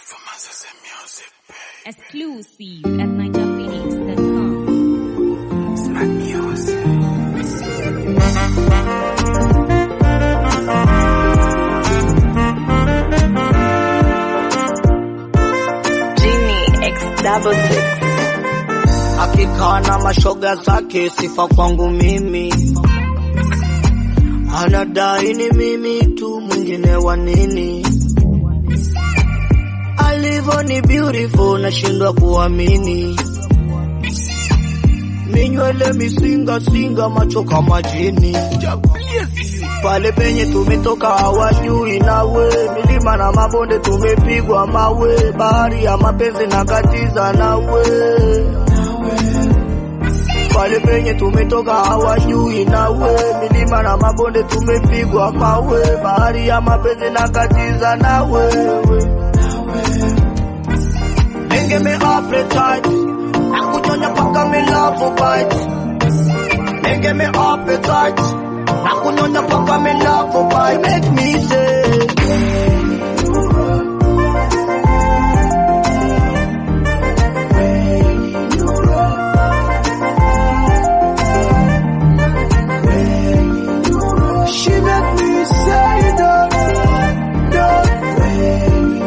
Exclusive at NigerPhoenix.com. Smack music. Genie X double six. akikaa na mashoga zake, sifa kwangu mimi, anadai ni mimi tu, mwingine wa nini? Alivyo ni beautiful, nashindwa kuamini. Minywele misinga singa, macho kama jini. Pale penye tumetoka hawajui nawe, milima na mabonde tumepigwa mawe, bahari ya mapenzi na katiza nawe pale penye tumetoka hawajui nawe, milima na mabonde tumepigwa mawe, bahari ya mapenzi na katiza na wewe. Nenge me appetite, nakunyonya paka me love bite. Nenge me appetite, nakunyonya paka me love bite. Make me say She make me say that, that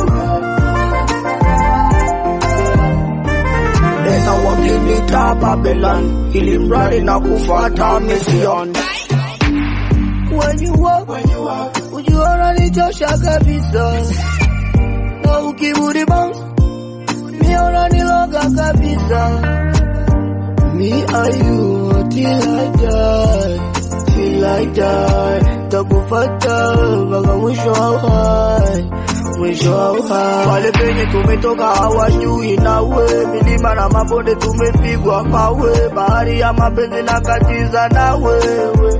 Nena wakinita Babylon, ili mradi na kufuata mission. When you walk, when you walk, ujiona nichosha kabisa, na ukiburi bounce, miona niloga kabisa. Me and you till I die, till I die. Takufata mpaka mwisho wa uhai, mwisho wa uhai. Pale penye tumetoka hawajui nawe, milima na mabonde tumepigwa mawe, bahari ya mapenzi na katiza na wewe.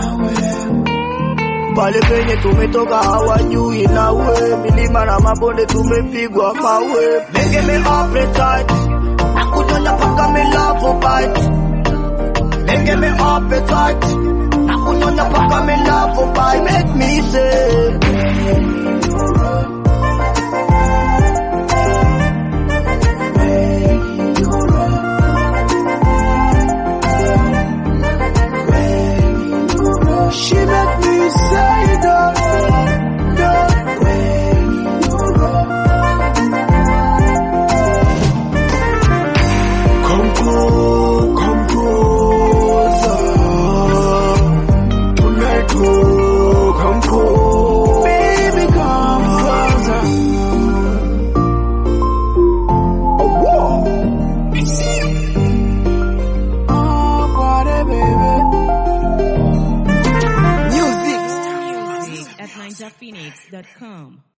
Pale penye tumetoka hawajui nawe, milima na mabonde tumepigwa mawe. Make me appetite, nakunyonya paka me love bite. Make me appetite, nakunyonya paka me love bite. Make me say. She make me say that, that Come close, come closer. Tonight, oh, come close. Baby, come closer. Oh, whoa. Oh, party, baby. Music. Music at NigerPhoenix.com.